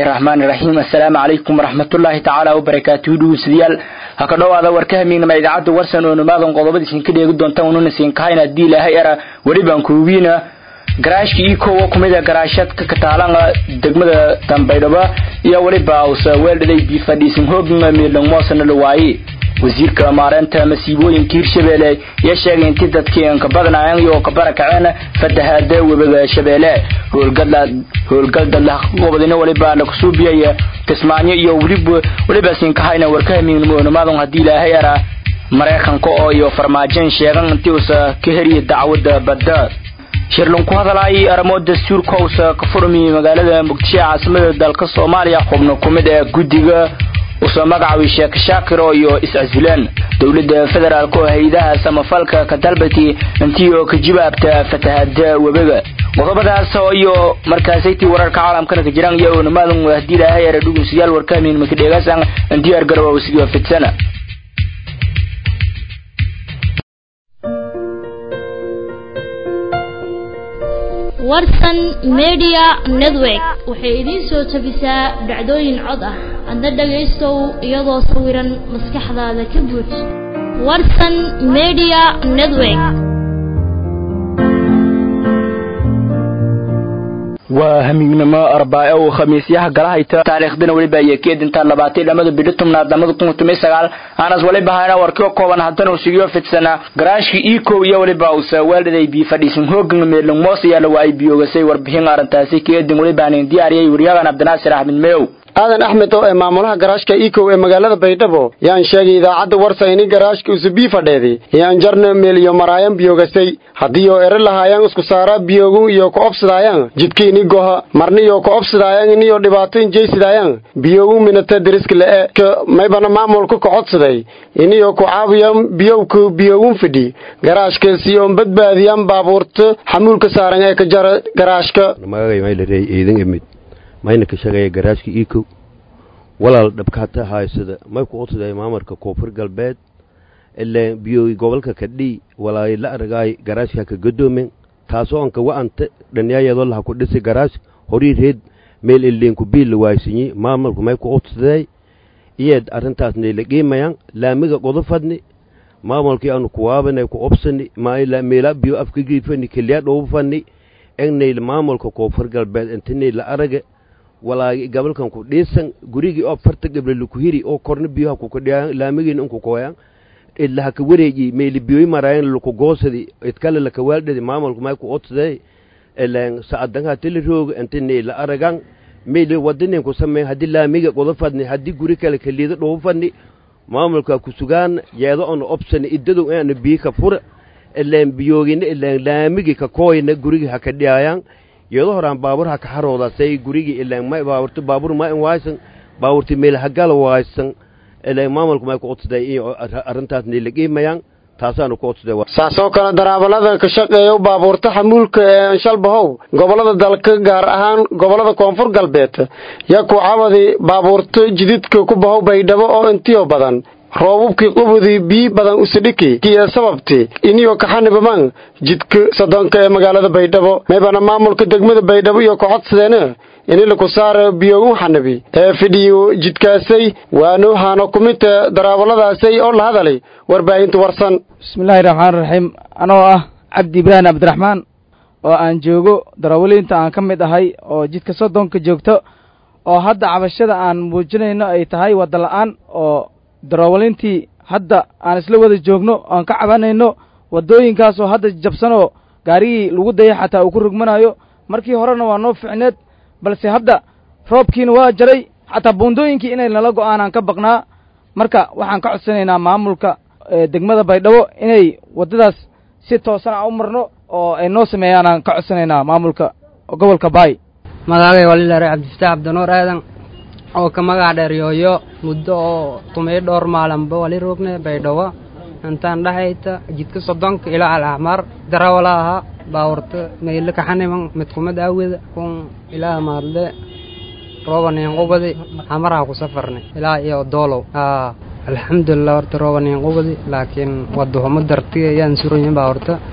raxmaani raxiim assalaamu calaykum waraxmatullaahi tacaala wabarakaatuhu dhugeystayaal ha ka dhowaada warka hamiignama idaacadda warsan oo nimaadan qodobadiisin ka dheegi doontaan ununa siin kahayna haddii ilaahay era weli baan kuugiina garaashka io kowa kumid a garaashadka kataalanga degmada dambaydhaba iyo weliba usa weeldhaday bifadhiisin hoogna miidhan moosana dhawaaye wasiirka maareynta masiibooyinka hirshabeelle ayaa sheegay intii dadkii ka badnaayeen iyo ka barakaceen fatahaada webiga shabeelle howlgal dadla gobodina weliba lakusuubiyaya kismaayo iyo weliba weliba siinkahayna warkahamiignimonimadan haddii ilaahay era maraykanka oo iyo farmaajoin sheegan intii usa ka heriya dacwada badda shirlan ku hadalaayay arrimo dastuurka usa ka furmiyey magaalada muqdisho ee caasimada dalka soomaaliya xubno ku mid ee guddiga usoo magacaabay sheekh shaakiro iyo is-casilaan dowladda federaalk oo hay-adaha samafalka ka dalbatay intii oo ka jawaabta fatahada webiga qodobadaas iyo markaasaytii wararka caalamkana ka jiraan iyo nimaadan haddii ilaahay era dhugeystayaal warkaamin makadheegasan diyaar garowa wasiga fidsana warsan media network waxay idiin soo jabisaa dhacdooyin cod ah adna dhagaystow iyadoo sawiran maskaxdaada ka buuj warsan media network waa hamiignimo arbaace oo khamiisyaha galahayta taariikhdana weliba ayay ka edintaan labaatan dhamada bidho tobnaad lamada kun tomiy sagaal aanas waliba hayna warkio kooban haddana usigiyo fidsana garaashka iko iyo weliba usa weeldhaday bi fadhiisan hoogan meelung moos ayaa lawa ay biyoogasay warbixin arrintaasi ka edin weliba anin diyaariyay waryagan cabdinaasir axmed meyow aadan axmed oo ee maamulaha garaashka ikow ee magaalada baydhabo yaan sheegay idaacadda warsayni garaashka usubii fadheedi yaan jarna meel iyo maraayan biyogasay haddii oo ere lahaayaan isku saara biyogun iyo ku obsidaayaan jidkiini goha marniyo ku obsidaayaan iniyo dhibaato injaysidaayaan biyogun minata deriska le'e ka maybana maamulka ka codsaday iniyo ku caawiyan biyowka biyogun fidhi garaashka si oon badbaadiyaan baabuurta xamuulka saaran ee ka jara garaashka mayna ka shaqeeya garaashka ikow walaal dhabkaata haysada may ku odsaday maamarka koonfur galbeed ilaa biyoy gobolka kadhii walaay la aragaay garaashka ka gadoomen taasoo anka wa'anta dhanyaayadoo laha ku dhisi garaash horii reed meel ileenku biil la waaysinyi maamarku may ku odsaday iyeed arrintaasnay la qiimayaan laamiga qodofadni maamulkii aanu kuwaabanay ku obsani meela biyo afkagiifani keliya dhowbafani egnayl maamulka koonfur galbeed intinay la araga walaagi gabalkan ku dhiisan gurigii oo farta gablelu ku hiri oo korna biyoha kukadhiyayan laamigiina inku koyan idlaha ka wareeji meeli biyoy marayan luku goosadi idkale laka waaldhadi maamulku may ku odsaday ilan sa'adanha tili rooga intinay la aragan meeli wadinin ku sameyn haddii laamiga qodo fadni haddii guri kale kaliida dhobo fadni maamulka ku sugaan yeedo ona obsani idadow inaana biyo ka fura ilan biyoogina ilan laamigi ka kooyna gurigi ha ka dhiyaayan yeedo horaan baabur ha ka haroodaasay gurigii ilan may baaburta baabur ma in waaysan baaburti meel hagala waaysan ilan maamulku may ku odsaday iyo arrintaasna la qiimayaan taasaanu ku odsaday saasoo kale daraabalada ka shaqeeya baabuurta xamuulka ee anshalbahow gobollada dalka gaar ahaan gobollada koonfur galbeed yaa ku cabadi baabuurta jididka ku bahow baydhabo oo intiyo badan roobubkii qubudii bii badan usidhiki kiyo sababti iniyo kaxanibaman jidka sodonka ee magaalada baydhabo maybana maamulka degmada baydhabo iyo ka codsadeena ini laku saara biyogun xanabi ee fidhiyo jidkaasay waano haano kumita daraabaladaasay oo la hadalay warbaahinta warsan bismillaahi raxmaani raxiim anoo ah cabdi ibraahim cabdiraxmaan oo aan joogo darawaliinta aan ka mid ahay oo jidka soddonka joogto oo hadda cabashada aan muujinayno ay tahay wadda la'aan oo darawaliintii hadda aan isla wada joogno oan ka cabanayno waddooyinkaasoo hadda jabsanoo gaarigii lagu dayay xataa uu ku rugmanayo markii horena waa noo ficneed balse hadda roobkiina waa jaray xataa buundooyinkii inay nala go'aanaan ka baqnaa marka waxaan ka codsanaynaa maamulka degmada baydhabo inay waddadaas si toosan aan u marno oo ay noo sameeyaan aan ka codsanaynaa maamulka gobolka baay magacagay walilaare cabdifataax cabdinuur aadan oo ka magac dheer yooyo muddo oo tumay dhowr maalinba wali roogne baydhabo intaan dhexayta jidka soddonka ilaa alaxmaar darawala ahaa baawarta meyle kaxaniman mid kumid aaweda kun ilaa maadle roobaneenqubadi hamaraha ku safarnay ilaa iyo doolow haa alxamdulilah horta roobaneenqubadi laakiin wadahumo dartiga ayaan suranyin baa horta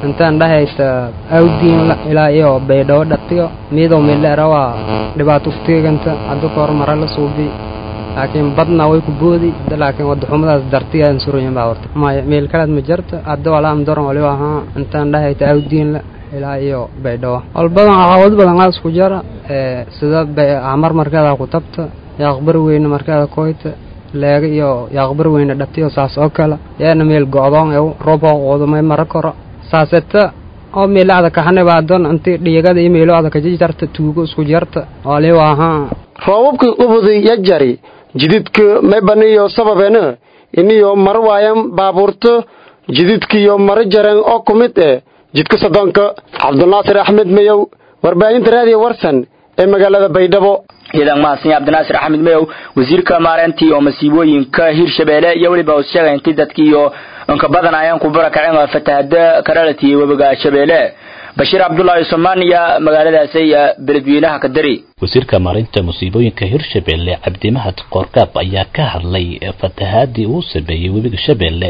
intaan dhahayta awdiin ilaa iyo baydhabo dhatiyo miidow mileera waa dhibaato ku teeganta hadda ka hor mara la suubi laakiin badna way ku boodi laakiin wadaxumadaas dartiyaan surayin baa horta maya meel kalead ma jarta hadda walaam daran waliba ahaa intaan dhahayta awdiin ilaa iyo baydhabo wal badan caqabad badan aa isku jara sida amar markeeda ku tabta yaaqbar weyne markeeda koyta leega iyo yaaqbar weyne dhatiyo saas oo kale yaana meel go'doon ee roob qoodamay mara koro saaseta oo meelacda kaxanibaadon inti dhiyagada iyo meelocda kajijarta tuugo isku jarta waliba ahaa roobabka ubudi yajari jididka maybaniyo sababeena iniyo mar waayan baabuurto jididkiyo mara jareen oo ku mid eh jidka soddonka cabdinaasir axmed mayow warbaahinta raadiyo warsan ee magaalada baydhabo ciidan mahadsan cabdinaasir axmed mayow wasiirka maareyntii oo masiibooyinka hirshabeelle iyo weliba uu sheegay intii dadkii iyo inka badan ayaan ku barakaceen oo fatahada karalati webiga shabeelle bashiir cabdullaahi somaaniya magaaladaasi beledweynaha kadari wasiirka maareynta musiibooyinka hirshabeelle cabdimahad qoorgaab ayaa ka hadlay fatahaadii uu sameeyey webiga shabeelle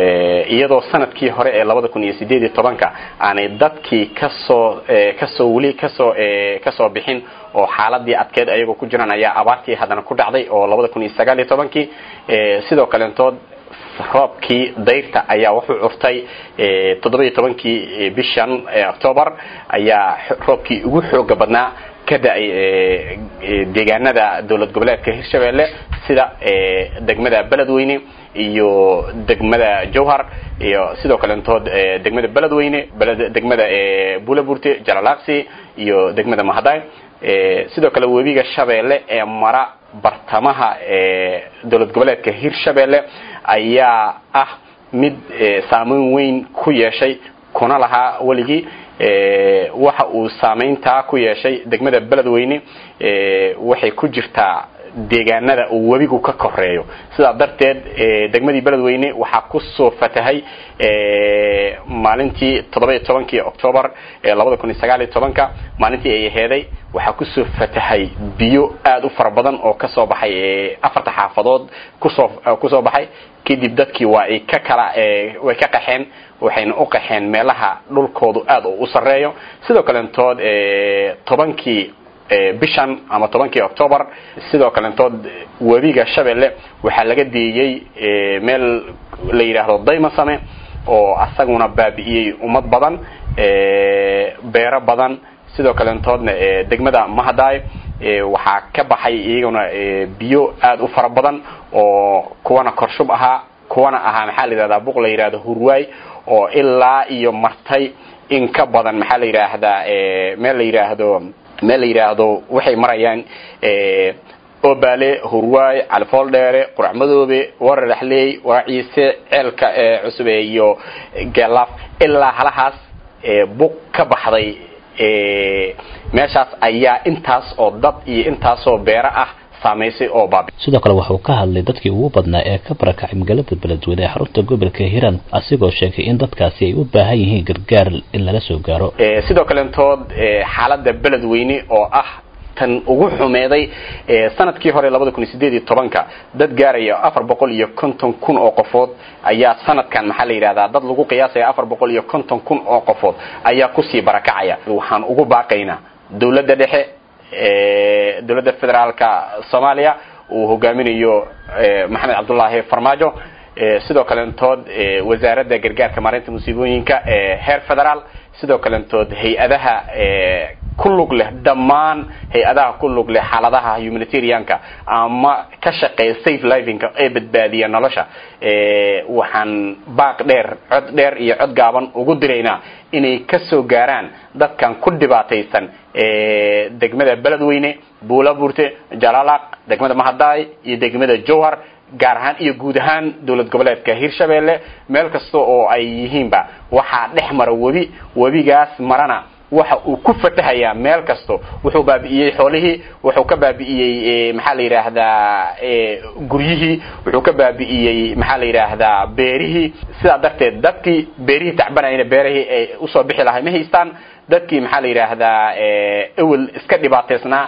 iyadoo sanadkii hore ee labada kun iyo sideed iyo tobanka aanay dadkii kasoo kasoo weli kasoo kasoo bixin oo xaaladii adkeed ayagoo ku jiraan ayaa abaartii haddana ku dhacday oo labada kun iyo sagaal iyo tobankii sidoo kaleentood roobkii dayrta ayaa wuxuu curtay toddoba-iyo tobankii bishan octoobar ayaa roobkii ugu xooga badnaa ka da-ay deegaanada dowlad goboleedka hirshabeelle sida degmada beledweyne iyo degmada jowhar iyo sidoo kaleentood degmada beledweyne degmada bulaburte jalalaqsi iyo degmada mahaday sidoo kale webiga shabeelle ee mara bartamaha dowlad goboleedka hirshabeelle ayaa ah mid saameyn weyn ku yeeshay kuna lahaa weligii waxa uu saameyntaa ku yeeshay degmada beledweyne waxay ku jirtaa deegaanada uu webigu ka koreeyo sidaa darteed degmadii beledweyne waxaa kusoo fatahay maalintii toddoba-iyo tobankii octoobar labada kun iyo sagaal iyo tobanka maalintii ay aheeday waxaa kusoo fatahay biyo aada u fara badan oo kasoo baxay afarta xaafadood kusoo kusoo baxay kadib dadkii waa ay ka kala way ka qaxeen waxayna u qaxeen meelaha dhulkoodu aada u sareeyo sidoo kaleentood tobankii bishan ama tobankii octoobar sidoo kaleentood webiga shabeelle waxaa laga deeyey meel la yidhaahdo daymasame oo asaguna baabi'iyey ummad badan beero badan sidoo kaleentoodna degmada mahadaay waxaa ka baxay iyaguna biyo aada u fara badan oo kuwana korshub ahaa kuwana ahaa maxaa la yidhahdaa buq la yidhahdo hurwaay oo ilaa iyo martay in ka badan maxaa la yidhaahdaa meel la yidhaahdo meel la yidhaahdo waxay marayaan obaale hurwaay califool dheere qurac madoobe wararaxleey waraciise ceelka cusube iyo geelaaf ilaa halahaas buq ka baxday meeshaas ayaa intaas oo dad iyo intaasoo beero ah saamaysay oo baabi sidoo kale wuxuu ka hadlay dadkii ugu badnaa ee ka barakacay magaalada beledweyne ee xarunta gobolka hiiraan asigoo sheegay in dadkaasi ay u baahan yihiin gargaar in lala soo gaaro sidoo kaleentood xaalada beledweyne oo ah tan ugu xumeeday sanadkii hore labada kun iyo sideed iyo tobanka dad gaaraya afar boqol iyo konton kun oo qofood ayaa sanadkan maxaa la yidhahdaa dad lagu qiyaasaya afar boqol iyo konton kun oo qofood ayaa kusii barakacaya waxaan ugu baaqaynaa dowladda dhexe dowladda federaalka soomaaliya uu hogaaminayo maxamed cabdullaahi farmaajo sidoo kaleentood wasaaradda gargaarka maareynta musiibooyinka heer federaal sidoo kaleentood hay-adaha ku lug leh dhammaan hay-adaha ku lug leh xaaladaha humanitarianka ama ka shaqeeya safe livinka ee badbaadiya nolosha waxaan baaq dheer cod dheer iyo cod gaaban ugu diraynaa inay kasoo gaaraan dadkan ku dhibaataysan degmada beledweyne buulaburte jalalaq degmada mahadaay iyo degmada jowhar gaar ahaan iyo guud ahaan dowlad goboleedka hirshabeelle meel kasta oo ay yihiinba waxaa dhex mara webi webigaas marana waxa uu ku fatahayaa meel kasto wuxuu baabi'iyey xoolihii wuxuu ka baabi'iyey maxaa la yidhaahdaa guryihii wuxuu ka baabi'iyey maxaa la yidhaahdaa beerihii sidaa darteed dadkii beerihii tacbanayna beerihii ay usoo bixi lahay ma haystaan dadkii maxaa la yidhaahdaa ewel iska dhibaataysnaa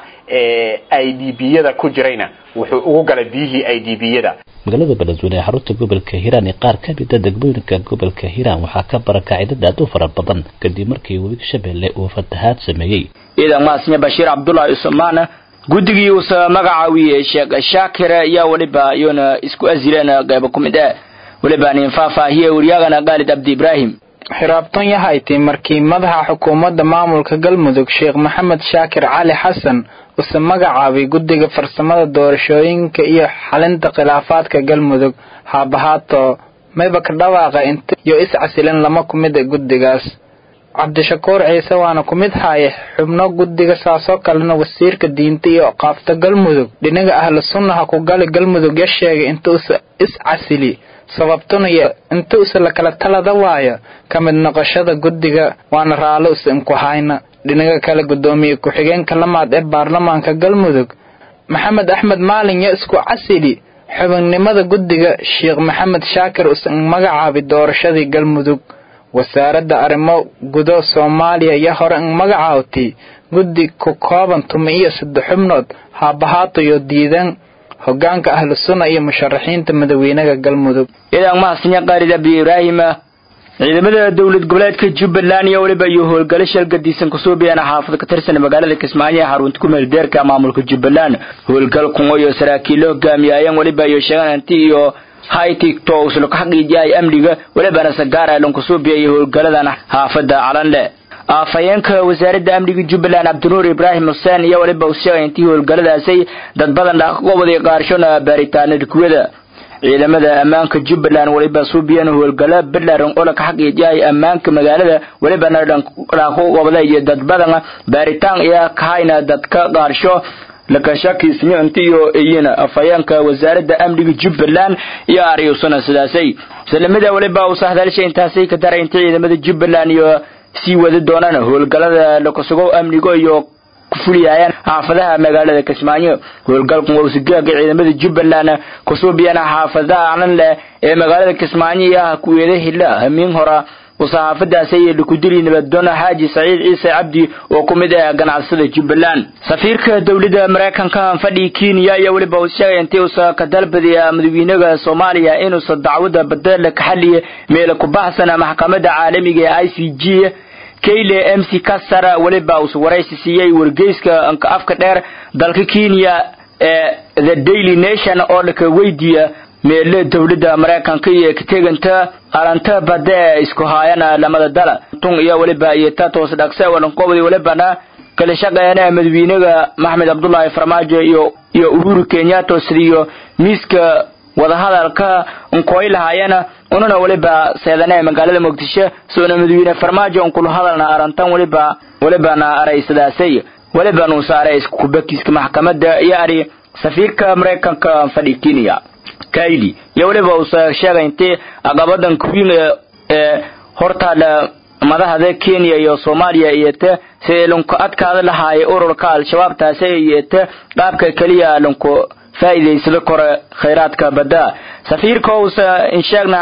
i d b yada ku jirayna wuxuu ugu galay biyihii i d b yada magaalada beledweyne ee xarunta gobolka hiiraan ee qaar ka mida degmooyinka gobolka hiiraan waxaa ka barakacay dad aad u fara badan kadib markii webiga shabeelle uu fatahaad sameeyey ciidan maasnya bashiir cabdullaahi usmaan guddigii uusa magacaawiyey sheekh shaakir ayaa weliba iyona isku asileen qaybo ku mid ah weliba nin faahfaahiye waryaagana khaalid cabdi ibraahim xiraabtan yahayti markii madaxa xukuumadda maamulka galmudug sheekh maxamed shaakir cali xasan use magacaabay guddiga farsamada doorashooyinka iyo xalinta khilaafaadka galmudug haabahaato mayba ka dhawaaqa inta iyo iscasilan lama ku mid a guddigaas cabdishakuur ciise waana ku mid haaye xubno guddiga saasoo kalena wasiirka diinta iyo qaafta galmudug dhinaga ahlu sunnaha ku gali galmudug ya sheegay inta usa iscasili sababtuna iyo inta usa lakala talada waayo ka mid noqoshada guddiga waana raallo usa inku hayna dhinaga kale guddoomiye ku-xigeenka lamaad ee baarlamaanka galmudug maxamed axmed maalin yo isku casili xubinnimada guddiga sheekh maxamed shaakir usan magacaabi doorashadii galmudug wasaaradda arrimo gudo soomaaliya iyo hore in magacaawtay guddi ku kooban tuma iyo saddex xubnood haabahaatayo diidan hogaanka ahlu sunna iyo musharaxiinta madaxweynaha galmudug ciidan mahadsanyo khaalid abdi ibraahim ciidamada dowlad goboleedka jubbaland iyo weliba iyo howlgalo shalgadiisan kusoo biyana xaafada ka tirsan magaalada kismaayo ee xarunta ku meel deerka maamulka jubbaland howlgal kungo iyo saraakiil hogaamiyayeen weliba iyo sheegan hanti iyo haytigto usla ka xaqiijiyay amniga welibana sagaara lankusuubiya iyo howlgaladan xaafada calanle afhayeenka wasaaradda amniga jubbaland cabdinuur ibraahim xuseen iyo weliba uu sheegay intii howlgaladaasay dad badan dhaqaqoobada qaarshona baaritaanada kuwada ciidamada ammaanka jubbaland weliba suubiyan howlgalo balaran oo laka xaqiijiyay ammaanka magaalada welibana dhaqaqoobada iyo dad badan baaritaan iyo kahayna dadka qaarsho lakashakiisnyo intiyo iyina afhayeenka wasaaradda amniga jubbaland iyo aryusuna sidaasay salamada weliba uu sahdalshay intaasay ka daray inta ciidamada jubbaland iyo sii wadi doonaan howlgalada lakasugo amnigo iyo ku fuliyayaan xaafadaha magaalada kismaayo howlgalkan waa usigaaga ciidamada jubbaland kusuubiyana xaafadaha calan leh ee magaalada kismaayo iyo ah kuweeda hila hamiin hora saxaafadaasi ayay lakudili nabadoona xaaji saciid ciise cabdi oo ku mid ah ganacsada jubbaland safiirka dowladda maraykanka fadhi kenya iyo weliba uu sheegay intii uusa ka dalbadiya madaxweynaha soomaaliya inuusa dacwada badala ka xaliya meela ku baxsana maxkamadda caalamiga ee i c g kayle m c kasar weliba uusa waraysi siiyey wargeyska anka afka dheer dalka kenya ee the daily nation oo laka weydiiya meele dowladda maraykanka iyo kateganta aranta bade isku haayana lamada dala tun iyo weliba iyo tatos dhaqse walankobadi welibana kala shaqeeyana madaxweynaha maxmed cabdullaahi farmaajo iyo iyo uhuru kenyatta sidiyo miiska wadahadalka nkooy lahaayana ununa weliba seedane magaalada muqdisho soona madaxweyne farmaajo unkula hadalna arantan weliba welibana aray sidaasay weliba nuu saaray iskubakiiska maxkamadda iyo ari safiirka maraykanka fadhi kenya kaili iyo weliba uusa sheegay intii aqabadan kuwiin ee hortaala madaxda kenya iyo soomaaliya iyo te sidii lunku adkaada lahaayay ururka al-shabaab taasi iyo te qaabka keliya lunku faa'iidaysada kore khayraadka badda safiirka uusa insheegna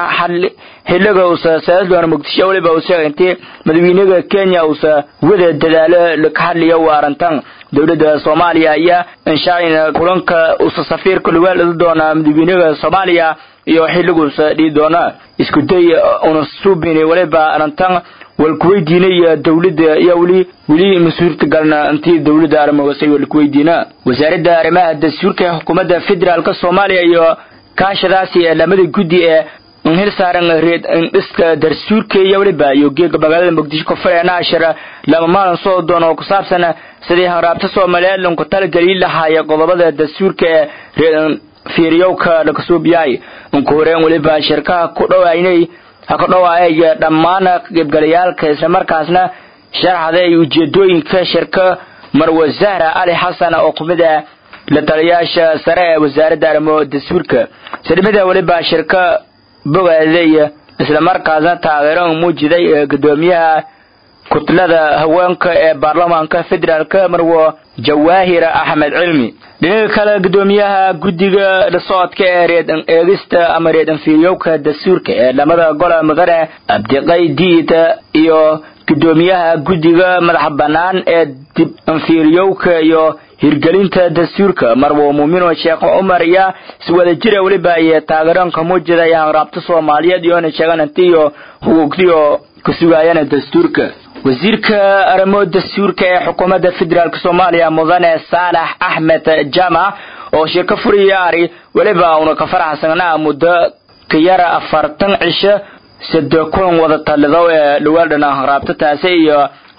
xiliga uusa saasdoona muqdisho weliba uu sheegay intii madaxweynaha kenya uusa wada dadaalo laka hadliya u arantan dowladda soomaaliya ayaa inshaayna kulanka uusa safiirka lugaal doona madaxweynaha soomaaliya iyo xiliguusa dhii doona isku day una suubini weliba arantan walkuweydiinaya dowladda iyo weli weli mas-uulta galna intii dowladda arrimahoosay walkuweydiina wasaaradda arrimaha dastuurka ee xukuumadda federaalka soomaaliya iyo kaashadaasi ee lamada guddi ee hil saaran reed dhiska dastuurka iyo weliba iyo geega magaalada muqdisho koonfureena ashar lama maalin soo doon oo ku saabsan sidii hanraabta soomaaliyeed lanku talageli lahaaya qodobada dastuurka ee reed fiiriyowka lakasuubiyay unku horeen weliba shirkaha ku dhowaynay ha ka dhowaaya dhammaan qaybgalayaalka islamarkaasna sharaxday ujeedooyinka shirka marwe zahra cali xasan oo ku mid ah la taliyaasha sare ee wasaaradda arrimo dastuurka sidhimada weliba shirka bogaaday islamarkaasna taageero muujiday gudoomiyaha kutlada haweenka ee baarlamaanka federaalka marwo jawaahir axmed cilmi dhinaca kale gudoomiyaha guddiga socodka ee reedan eegista ama reedan fiiryowka dastuurka ee lamada gola mudane abdiqay diida iyo gudoomiyaha guddiga madaxa bannaan ee dib anfiiryowka iyo hirgelinta dastuurka marwo muumino sheekh cumar iyo iswadajira weliba iyo taageeranka muujida iyo hanraabta soomaaliyeed iyoona sheegananti iyo xuquuqdiyo ka sugaayana dastuurka wasiirka arrimo dastuurka ee xukuumadda federaalk soomaaliya mudane saalax axmed jamac oo shirka furiyaari weliba una ka faraxsanaa muddo ka yara afartan cisho sade kulan wada talido ee dhawaaldhana hanraabta taasi iyo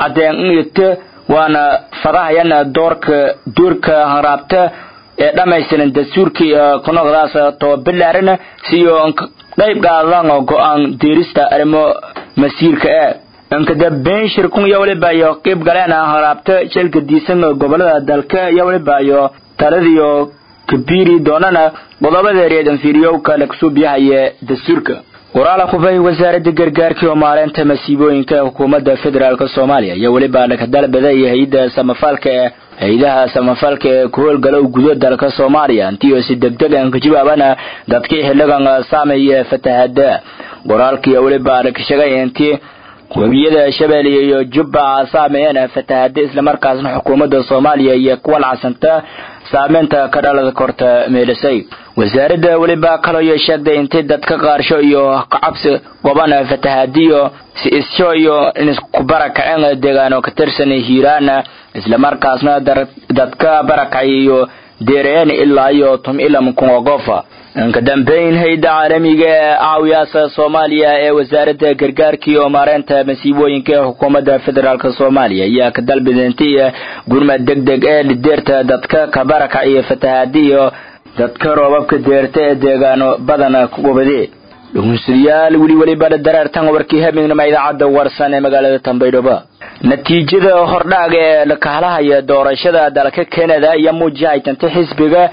cadeen waana fadahayana doorka duurka hanraabta ee dhammaystiran dastuurka iyo kunoqdaas tobabilaarina siyo qayb qaadan go-aan deerista arrimo masiirka ee inkadambeyn shirkun iyo weliba iyo qayb galeen hanraabta shilka diisan gobolada dalka iyo weliba iyo taladiyo kabiiri doonana qodobada reed anfiiriyowka lagsuubyahaye dastuurka waraala kubay wasaaradda gargaarka iyo maareynta masiibooyinka ee xukuumadda federaalk soomaaliya iyo weliba dhakadalbada iyo hay-adda samafalka ee hay-adaha samafalka ee ku howlgalow gudo dalka soomaaliya intii oo si degdeg an ka jawaabana dadkii xiligan saameeye fatahada qoraalkii weliba dhakashagay intii webiyada shabeelle iyo jubba saameeyeen fatahada islamarkaasna xukuumadda soomaaliya iyo kuwa lacsanta saameynta ka dhalada korta meelisay wasaaradda weliba kaloyo sheegday intay dadka qaarsho iyo kacabsi qoban fatahadiyo si isho iyo inisku barakaceen deegaano ka tirsan hiiraana islamarkaasna dadka barakacay iyo deereen ilaa iyo tum ilam kun qofa ka dambeyn hayda caalamiga ee caawiyaasa soomaaliya ee wasaaradda gargaarka iyo maareynta masiibooyinka ee xukuumadda federaalk soomaaliya ayaa ka dalbidintay gurmad deg deg ee lideerta dadka ka barakac iyo fatahadi iyo dadka roobabka deerta ee deegaano badan ku gubade dhugunsadayaal weli weliba dareertan warkii habeenima idaacadda warsan ee magaalada tambaydhabo natiijada hordhaaga ee lakahalahaya doorashada dalka canada iyo muujihaytanta xisbiga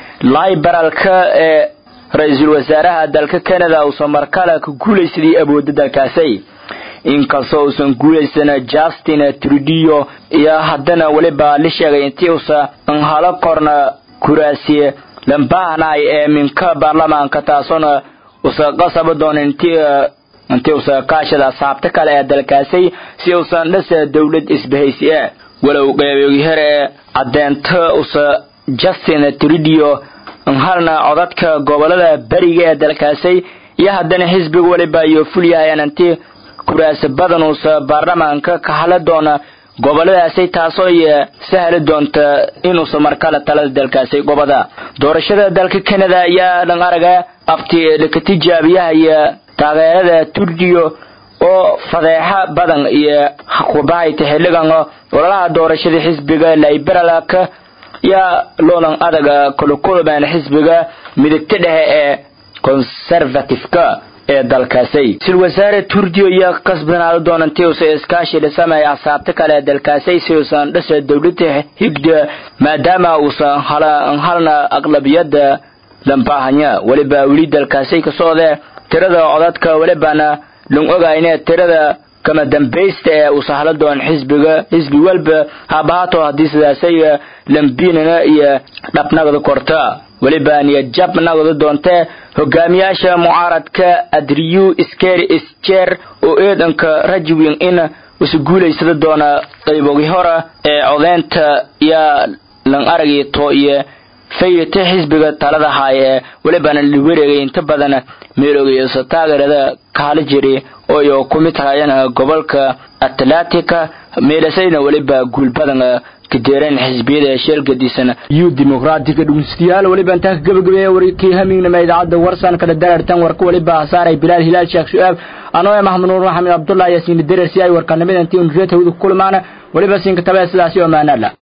liberalka ee ra-iisul wasaaraha dalka canada uusan markale ka guulaysaday awoodda dalkaasi inkastoo uusan guulaysan justin trudio iyo haddana weliba la sheegay intii uusa nhalo korna kuraasiye lambaahnay ee minka baarlamaanka taasoona usa qasaba doona intii intii usa kaashada saabta kale ee dalkaasi si uusan dhasa dowlad isbahaysi e walow qeybogyahar ee caddeenta usa justin trudio halna codadka gobolada beriga ee dalkaasi iyo haddana xisbiga weliba iyo fulyahayaan intii kuraasi badan uusa baarlamaanka ka hala doona goboladaasi taasoo iyo sahli doonta inuusa markale talada dalkaasi gobada doorashada dalka canada ayaa dhan araga abti laka tijaabiyaha iyo taageerada turdiyo oo fadeexa badan iyo kubahayta xiligan ololaha doorashada xisbiga liberalka yaa loolan adaga kulukulubeen xisbiga midigta dhexe ee conservativeka ee dalkaasi sil wasaare turdiyo iyo kasbanaado doonantii usa iskaashi dhisamaya asaabta kale ee dalkaasi si uusan dhasa dowlada higda maadaama uusan halna aqlabiyada lambaahanya weliba weli dalkaasi ka socde tirada codadka welibana lan ogayne tirada kama dambaysta ee uu sahla doon xisbiga xisbi walba haabahaato haddii sidaasay lambinana iyo dhabnagda korta weliba niyad jab nagda doontee hogaamiyaasha mucaaradka adriyu iskeri isjeer oo eedanka rajwin in usu guulaysada doona qaybogi hora ee codeynta yaa lan aragii to iyo fayate xisbiga talada haay ee welibana la wareegay inta badan meelogeysa taageerada kaala jiri ooyo ku mid tahayana gobolka atlantica meelasayna weliba guul badan kadeereen xisbiyada sheelgadiisana iyo dimuqraatiga dhugeystayaal weliba intaa ka gabagabeeya warkii hamignama idaacadda warsan kala dareertan warka weliba hasaaray bilaal hilaal sheekh su-aab anoo maxamed nuur maxamed cabdullahi yaasiin dareer si ay warkanimada intii unriyad hawada ku kulmaana weliba siinka tabee sidaasi oo maanaala